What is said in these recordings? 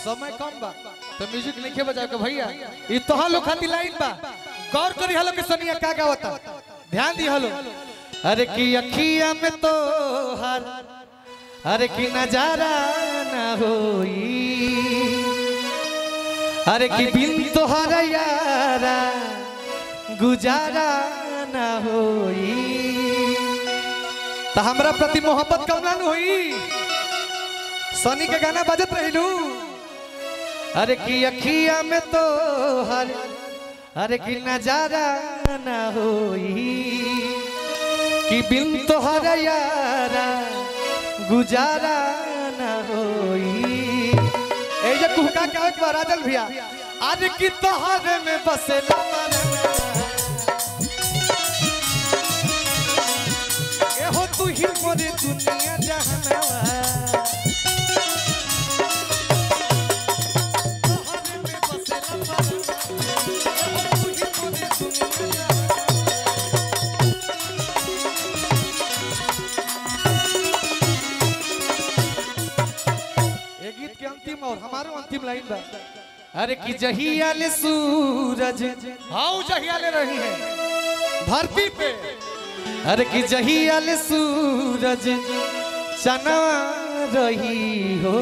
समय कम बा तो म्यूजिक लिखे बजाओ के भैया ई तोहा लोग खातिर लाइन बा गौर करी हलो के सनिया का गावता ध्यान दी हलो अरे की अखिया में तो हर अरे की नजारा ना होई अरे की बिन तोहरा यारा गुजारा ना होई तो हमरा प्रति मोहब्बत कम ना होई सनी के गाना बजत रहिलू अरे की अखिया में तो हर अरे की नजारा ना होई कि बिन तोहर यारा गुजारा ना होई ए जे कुहका के एक बार राजल भैया आज की तोहर में बसेला ए हो तू ही मोरे दुनिया जहानवा ये गीत के अंतिम और हमारो अंतिम लाइन बा अरे कि जहिया ले सूरज हाउ जहिया ले रही है धरती पे अरे कि जहिया ले सूरज चना रही हो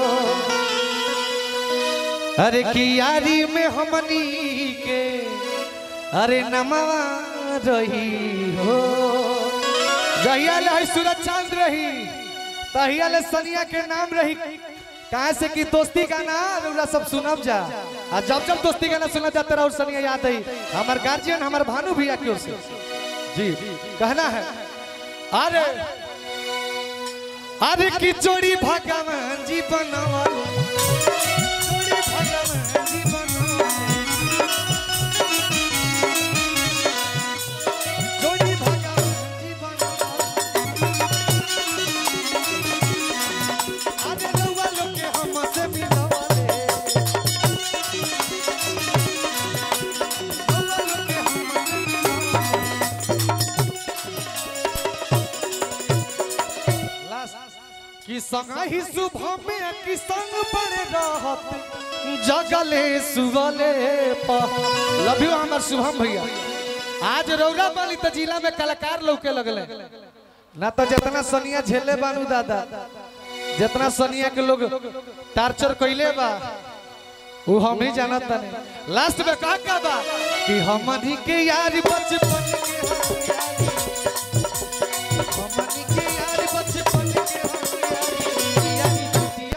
अरे कि यारी में हमनी के अरे नमवा रही हो जहिया ले है सूरज चांद रही तहिया ले सनिया के नाम रही कहा से कि दोस्ती का ना रउरा सब सुनब जा आ जब जब दोस्ती गाना सुनब जाते रहो सनिया याद आई हमार गार्जियन हमार भानु भैया की ओर से जी कहना है अरे अरे की जोड़ी भगवान जी बनवल जोड़ी भगवान जी बनवल जोड़ी भगवान जी बनवल आगे रउआ लोग के हमसे मिलवाले रउआ लोग के हमसे मिलवाले। लास्ट कि संग ही सुबह में कि संग पड़े रहत जगले सुगले प लव यू हमर शुभम भैया आज रौरा बाली त जिला में कलाकार लौके लगले ना तो जितना सनिया झेले बानू दादा जितना सनिया के लोग टार्चर कइले बा वो हम ही जानत तने लास्ट में का का बा कि हमनी के यार बचपन के हम यारी हमनी के यार बचपन के हम यारी यारी छुटिया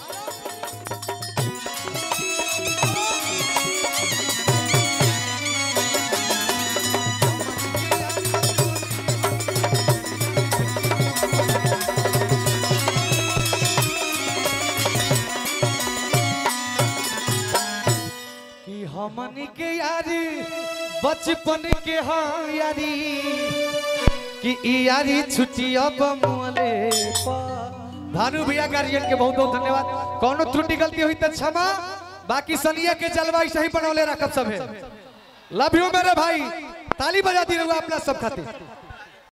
कि हमनी के यारी बचपन के हाँ यारी कि ई यारी छुट्टी अब मुले भानु भैया गार्जियन के बहुत बहुत धन्यवाद कोनो त्रुटि गलती हुई तो क्षमा बाकी सनिया के जलवा सही बनौले रखब सब है लव यू मेरे भाई ताली बजा दी रहुआ अपना सब खातिर